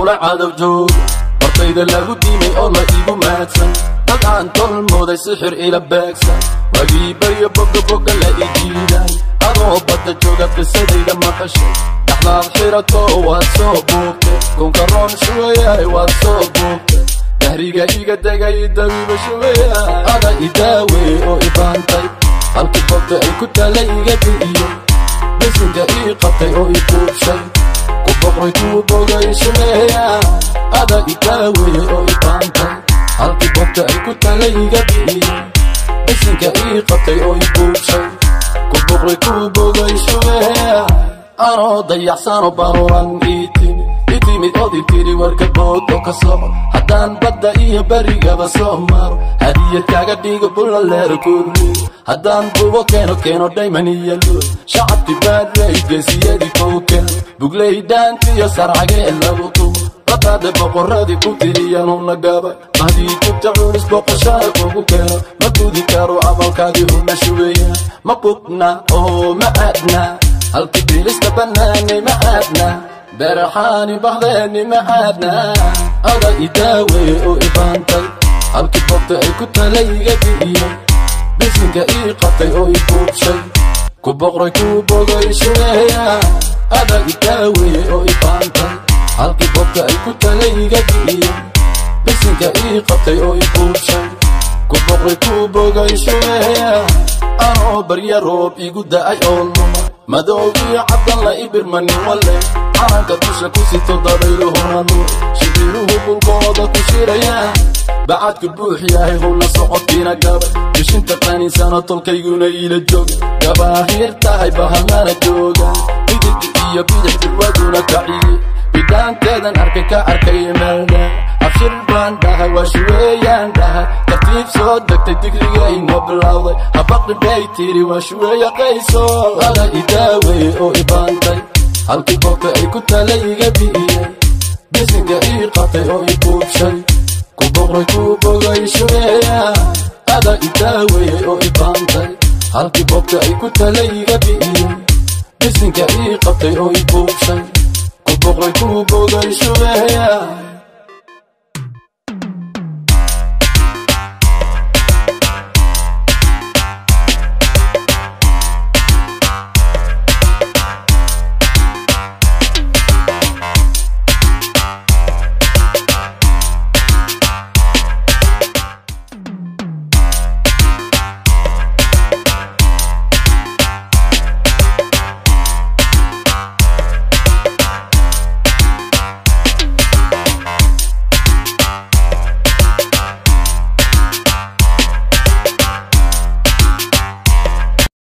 kula cadow jooga hortayda lagu diimay oo la iigu maadsan dad aan tolmooday sixir ila beegsan wagii baryo boga boga la i jiiday adoo badda jooga qisadayda maqashay dhaxdaad xirato waad soo buugtay kunka roon shugayahay waad soo buugtay dahriga iga degay dawiiba shugaya ada idaawe oo ibaantay halkii bogta ay ku tala iga bi'iyo bisinka ii qabtay oo i buubshay ku boqray kuu bogay shugeeya ada idaawe oo ibaantay halkii bogta ay ku tala iga bi'iyo bisinka ii qabtay oo i buubshay ku boqray kuu bogay shugeeya anoo dayaxsano baruran ii timi i timid ood i tiri warka boodo ka soco haddaan badda iyo berigaba soo maro hadiyad kaaga dhigo bulaleer kulmi haddaan bubo keeno keeno dhayman iyo luud shacabki baadley geesiyadii kowken bugley dhaantiyo sarcagee lagu tumo badaade boqoradii ku tiriyanuna gabay mahdii jubta culis boqoshada kugu keeno ma gudi karo abalkaadii una shugeeya ma bugna oo ma aadna halkii bilista bannaanay ma aadna beraxaani bahdeeni ma aadna ada idaawe oo ibaantay halkii bogta ay ku tala iga bi'iyey bisinka ii qabtay oo i buubshay ku boqray kuu bogay shugeeya ada idaawe oo ibaantay halkii bogta ay ku tala iga bi'iyey bisinka ii qabtay oo i buubshay ku boqray kuu bogay shugeeya anoo barya roob igu da'ay oo luma madowgii cabdan la ibirmanin wale calanka dusha ku sito dabayluhuna nuur shibiruhu bulkooda ku shirayaan bacadku buux yahay howla socodkiina gabay bishinta qaninsano tolkayguna iila jooga gabaahir tahay bahalnana jooga midigta iyo bidix dirwaduna kaciye bidhaanteedan arkay ka arkay meelda abshir baan dhahay waa shuweeyaan dhahay tartiib soo degtay digrigayna bilowday habaqi bay tiri waa shuweeya qayso ada idaawe oo ibaantay halkii bogta ay ku tala iga bi'iyey bisinka ii qabtay oo i buubshay ku boqray kuu bogay shugeeya ada idaawe oo ibaantay halkii bogta ay ku tala iga bi'iyey bisinka ii qabtay oo i buubshay ku boqray kuu bogay shugeeya